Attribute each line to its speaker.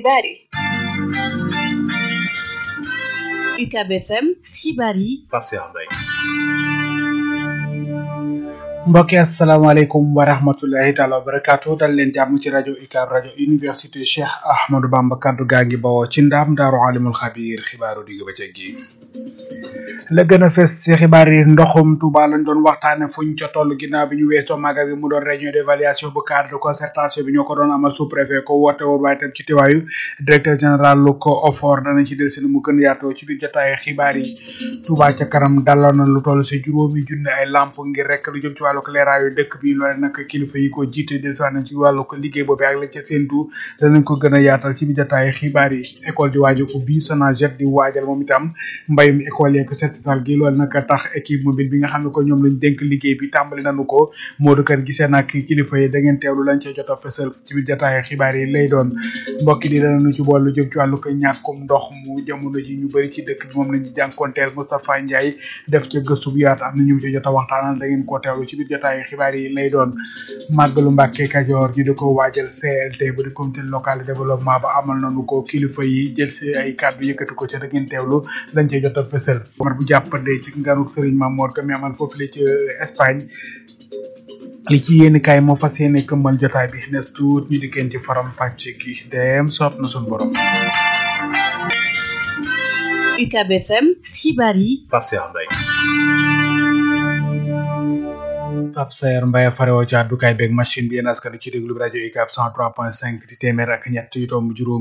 Speaker 1: xibaar yi
Speaker 2: UCAB FM xibaar yi
Speaker 3: Pape Cheikh Mbaye
Speaker 4: mbokki asalaamaaleykum wa rahmatullahi taala wa barakaatu dal leen jàmm ci rajo UCAB rajo université Cheikh Ahmadou Bamba kaddu gaa ngi bawoo ci ndaam daaru alimul xabiir xibaaru digg bëccëg gi la gën a fës ci xibaar yi ndoxum Touba lañ doon waxtaane fuñ ca toll ginnaaw bi ñu weesoo magal gi mu doon réunion d'évaluation bu cadre de concertation bi ñoo ko doon amal sous préfet ko woote woon waaye tam ci teewaayu directeur général lu ko OFOR danañ ci del seen mu gën yaatoo ci biir jotaayu xibaar yi Touba ca kanam daloon na lu toll ci juróomi junne ay lamp ngir rek lu jëm ci wàllu leeraayu dëkk bi loole nag kilifa yi ko jiite del si nañ ci wàllu ko liggéey boobu ak la ca séentu danañ ko gën a yaatal ci biir jotaayu xibaar yi école di waaju ko bii Sonaget di waajal moom itam mbayum école yeeg setal gi loolu nag tax équipe mobile bi nga xam ne ko ñoom lañ dénk liggéey bi tàmbali nañu ko Modou Kër gisee nag kilifa yi da ngeen teewlu lañ cee jot a fësal ci biir jotaayu xibaar yi lay doon mbokki di danañu ci bool lu jëm ci wàllu ko ñàkkum ndox mu jamono ji ñu bëri ci dëkk bi moom lañu jànkonteel Moustapha Ndiaye def ca gëstu bu yaatu am na ñu ci jot a waxtaanal da ngeen ko teewlu ci biir jotaayu xibaar yi lay doon màggalu Mbàkke Kajoor ñu di ko waajal CLT bu di comité local de développement ba amal nañu ko kilifa yi jël si ay kàddu yëkkati ko ca da ngeen teewlu lañ cee jot a fësal bu jàppande ci nganuk Serigne Mamour ka mi amal foofu la ci Espagne li ci yéen kaay moo fas yéene këmbal jotaay bi nes tuut ñu dikkeen ci faram pàcc gi dem soob na suñu borom
Speaker 2: UCAB FM xibaar yi
Speaker 3: Pape Cheikh Mbaye
Speaker 4: Pape Sayer Mbaye farewoo ci àddukaay beeg machine bi yéen askan ci déglu bi rajo UCAB 103.5 di téeméer ak ñett yu tomb juróom